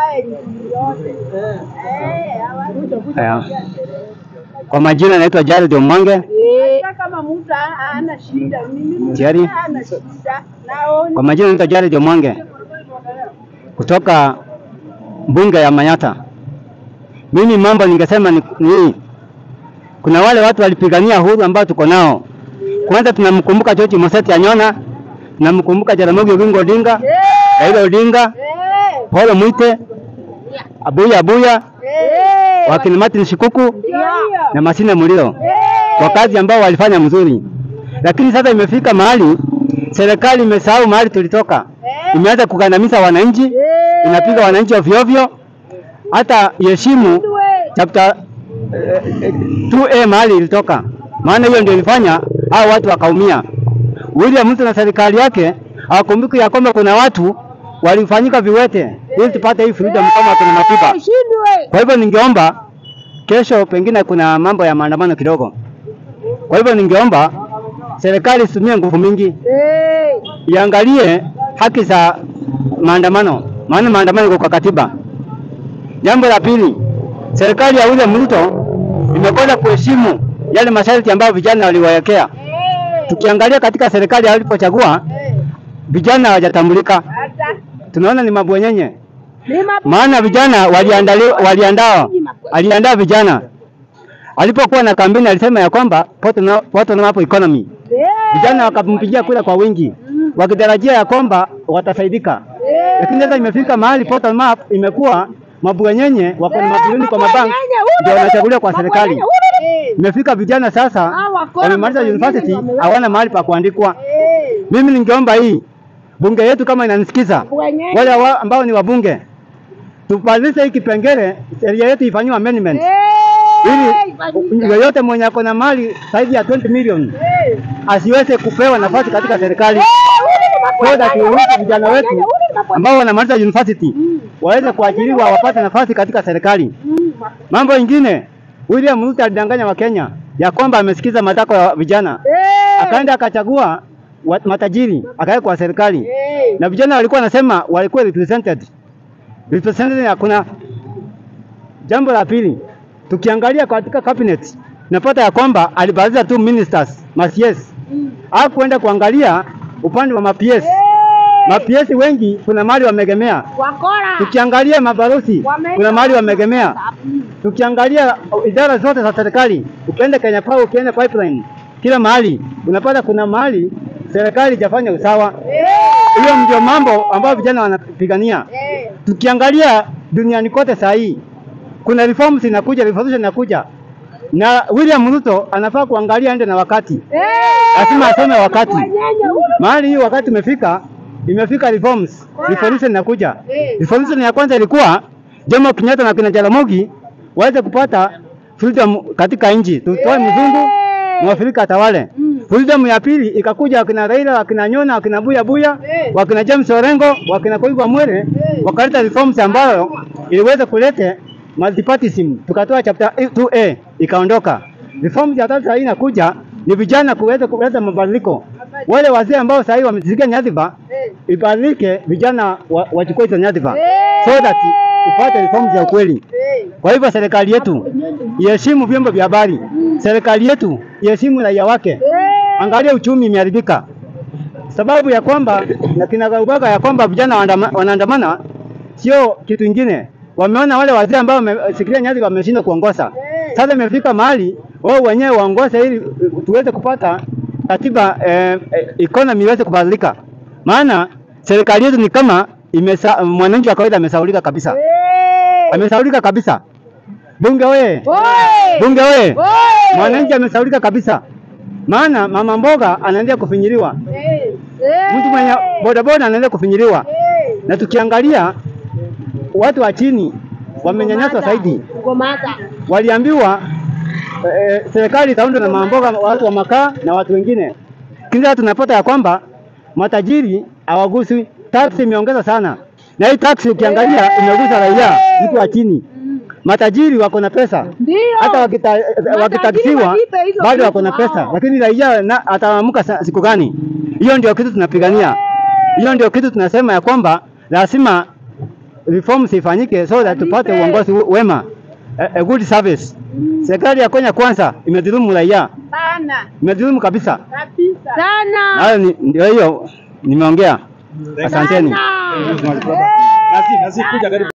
Haya. Kwa majina naitwa Jared Omange. Hata kama mtu hana shida, mimi Tayari? hana shida. Naona Kwa majina naitwa Jared Omange kutoka bunge ya Manyata. Mimi mambo ningesema ni ni hii. Kuna wale watu walipigania uhuru ambao tuko nao. Kwanza tunamkumbuka George Moseti Anyona, tunamkumbuka Jaramogi Oginga Odinga, Raila Odinga, eh, Paul Mwite, Abuya Abuya, eh, wakina Martin Shikuku ndio hiyo. na Masina Muliro Eh, kwa kazi ambao walifanya mzuri, lakini sasa imefika mahali serikali imesahau mahali tulitoka, eh, imeanza kugandamiza wananchi, eh, inapiga wananchi ovyo ovyo, hata iheshimu we, chapter eh, eh, 2A mahali ilitoka, maana hiyo ndio ilifanya hao watu wakaumia. William Ruto na serikali yake hawakumbuki ya kwamba kuna watu walifanyika viwete ili tupate hii freedom kama kuna matiba. shindwe. Kwa hivyo ningeomba kesho, pengine kuna mambo ya maandamano kidogo. Kwa hivyo ningeomba serikali isitumie nguvu mingi, Eh, iangalie haki za maandamano, maana maandamano iko kwa katiba. Jambo la pili, serikali ya William Ruto imekwenda kuheshimu yale masharti ambayo vijana waliwawekea. eh, Tukiangalia katika serikali alipochagua eh, vijana hawajatambulika, hata tunaona ni mabwenyenye ni mabu- maana vijana waliandaliwa waliandaa aliandaa vijana alipokuwa na kampeni alisema ya kwamba bottom- bottom up economy Eh, vijana wakampigia kura kwa wingi wakitarajia ya kwamba watafaidika eh, lakini sasa imefika mahali bottom up imekuwa mabwenyenye wako na eh, mabilioni kwa mabank mabwenyenye, ule, ndio wanachaguliwa kwa serikali mabwenyenye, ule, ule. imefika vijana sasa Ah, wakora wamemaliza mabwenyenye university wameweka. hawana mahali pa kuandikwa Eh, mimi ningeomba hii bunge yetu kama inanisikiza mabwenyenye. wale wa, ambao ni wabunge tubadilishe hii kipengele, sheria yetu ifanyiwe amendment Eh, ili ifanyike. yoyote mwenye ako na mali zaidi ya 20 million Eh, asiweze kupewa nafasi katika serikali, eh, ule ni so that mabwenyenye, turuhusu ule ni vijana mabwenyenye, wetu ule ni mabwenyenye. ambao wanamaliza university waweze kuajiriwa wapate nafasi katika serikali. Mm, Mambo ingine, William Ruto alidanganya Wakenya ya kwamba amesikiza matakwa ya vijana, eh, akaenda akachagua wa- matajiri akaweka kwa serikali eh, na vijana walikuwa wanasema walikuwa represented. Represented hakuna. Jambo la pili, tukiangalia katika cabinet napata ya kwamba alibadilisha tu ministers ma-PS. mm. Hakuenda kuangalia upande wa ma-PS. Eh, Ma-PS wengi kuna mahali wamegemea. wakora. Tukiangalia mabalozi Wame- kuna mahali wamegemea. Mm. Tukiangalia idara zote za serikali, ukienda Kenya Power, ukienda pipeline, kila mahali unapata kuna mahali serikali haijafanya usawa. Eh, Hiyo ndio mambo ambayo vijana wanapigania. eh, Tukiangalia duniani kote saa hii kuna reforms inakuja, revolution inakuja, na William Ruto anafaa kuangalia ende na wakati, eh, lazima asome wakati. mabwenyenye, ule. Mahali hii wakati imefika, imefika reforms, revolution inakuja. Eh. Revolution ya kwanza ilikuwa Jomo Kenyatta na kina Jaramogi waweze kupata freedom katika nchi, tutoe mzungu Mwafrika atawale. Mm. Freedom ya pili ikakuja wakina Raila, wakina Nyona, wakina Buya Buya, Eh. wakina James Orengo, wakina Koivu Mwere Eh. wakaleta reforms ambayo iliweza kuleta multipartyism, tukatoa chapter 2A ikaondoka. Reforms ya tatu sasa inakuja ni vijana kuweza kuleta mabadiliko. Wale wazee ambao sasa hivi wamesikia nyadhifa Eh, ibadilike, vijana wa- wachukue hizo nyadhifa Eh. so that tupate reforms ya ukweli. eh, Kwa hivyo serikali yetu iheshimu vyombo vya habari, serikali yetu iheshimu raia wake. eh, Angalia uchumi imeharibika, sababu ya kwamba na kinagaubaga ya kwamba vijana waandama- wanaandamana sio kitu ingine. Wameona wale wazee ambao wameshikilia nyadhifa wameshindwa kuongoza. Sasa imefika mahali wao wenyewe waongoze ili uh, tuweze kupata katiba eh, eh, economy iweze kubadilika, maana serikali yetu ni kama imesa, mwananchi wa kawaida amesaulika kabisa, eh. amesaulika kabisa. Bunge oye! Oi! Bunge oye! Oi! Mwananchi amesaulika kabisa, maana mama mboga anaendelea kufinyiliwa, Eh, eh, mtu mwenye bodaboda anaendelea kufinyiliwa, eh. na tukiangalia watu wa chini wamenyanyaswa zaidi. Ngomata. Waliambiwa eh, serikali itaundwa na mama mboga, watu wa makaa na watu wengine. Kila tunapata ya kwamba matajiri hawaguswi, tax imeongeza sana, na hii tax ukiangalia imegusa raia, mtu wa chini. Matajiri wako na pesa Ndio. hata wakita, wakitaksiwa walipe hizo bado vitu wako na wao. pesa, lakini raia na- ataamka sa- siku gani? Hiyo ndio kitu tunapigania, hiyo ndio kitu tunasema ya kwamba lazima reforms ifanyike so that tupate uongozi wema, a, a good service. Serikali ya Kenya kwanza imedhulumu raia, Sana imedhulumu kabisa. kabisa. Sana. Hayo ni- ndio hiyo nimeongea. Asanteni. Sana. Eh. Nasi, nasi kuja karibu.